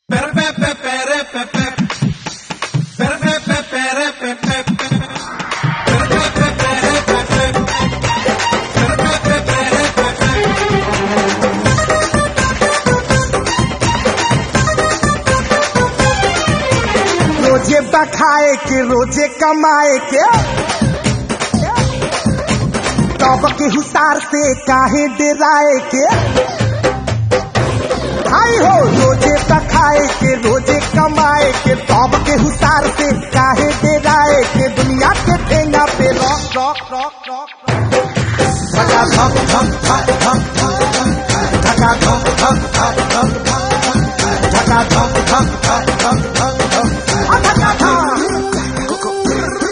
रोजे बखाए के रोजे कमाए के तब के हुसार से काहे डराए के हाय हो रोजे बखाए के रोजे कमाए के तब के हुसार से काहे डराए के दुनिया के ठेंगा पे रॉक रॉक रॉक रॉक धका धक धक धक धक धक धका धक धक धक धक धका धक धक धक धक धक धक आ धका धक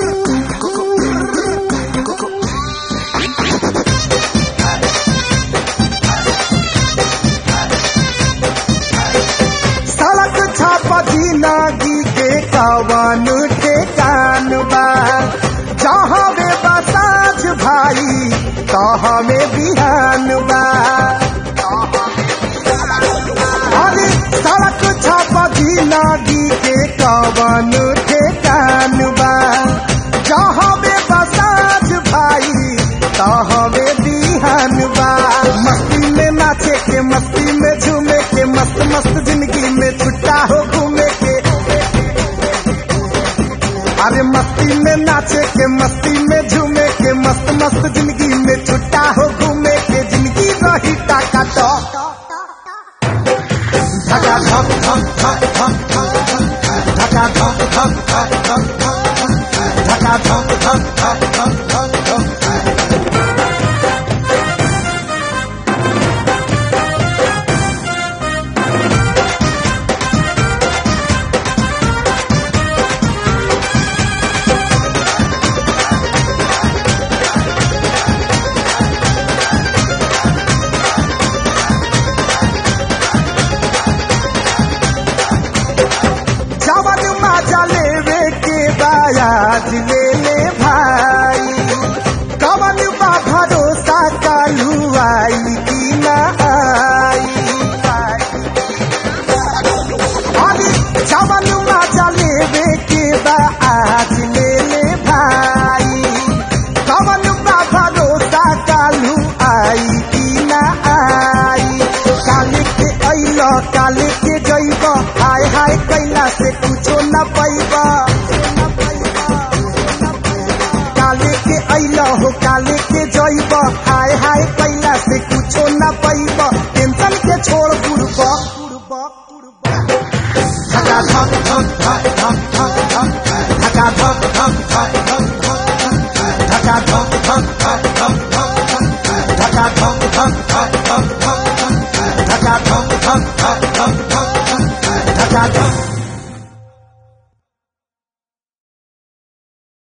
सड़क छापा जिंदगी के कवन ठेकान बा जहाँ में बसाज भाई तहाँ में बिहान बा अरे सड़क छापा जिंदगी के कवन ठेकान बा जहाँ में बसाज भाई तहाँ में बिहान बा मस्ती में नाचे के मस्ती में झूमे के मस्त मस्त जिंदगी में छुट्टा हो घूमे के अरे मस्ती में नाचे के मस्ती में झूमे के मस्त मस्त जिंदगी में छुट्टा हो घूमे के जिंदगी रही टाका तो धका धक धक धक धक धक धका धक धक धक धक धक धका धक धक धक धक धक धक जवन माजा लेवे के बायाज ले ले भाई कवन बा भरोसा कालू आई की ना आई अरे जवन माजा लेवे के बायाज ले ले भाई कवन बा भरोसा कालू आई की ना आई काले के अइल काले के जइब हाय हाय कैला से कुछो न पैब काले के अइल हो काले के जइब हाय हाय कैला से कुछो न पैब टेंशन के छोड़ बुड़ब धका धक धक धक धक धक धक धका धक धक धक धक धक धका धक धक धक धक धक धका धक धक धक धक धक धका धक धक धक धक धक धका धक